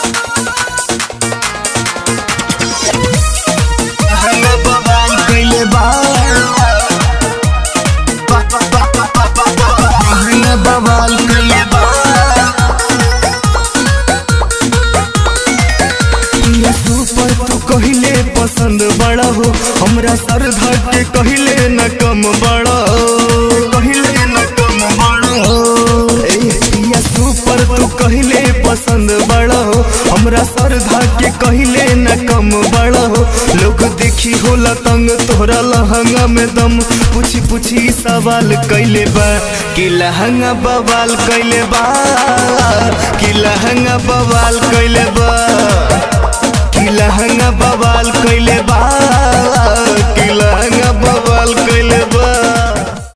लहंगा बवाल कइले बा लहंगा बवाल कइले बा ये सुपर तू कहिले पसंद बड़ा हो हमरा श्रद्धा के कहिले न कम बड़ा कहिले न कम बड़ा ए ये सुपर तू कहिले पसंद बड़ा हो हमरा श्रद्धा के कहिले न कम बड़ा हो लोग देखी होला तंग तोहरा लहंगा में दम पूछी पूछी सवाल कैले बा कि लहंगा बवाल कैले बा कि लहंगा बवाल कैले बा कि लहंगा बवाल कैले बा कि लहंगा बवाल कैले बा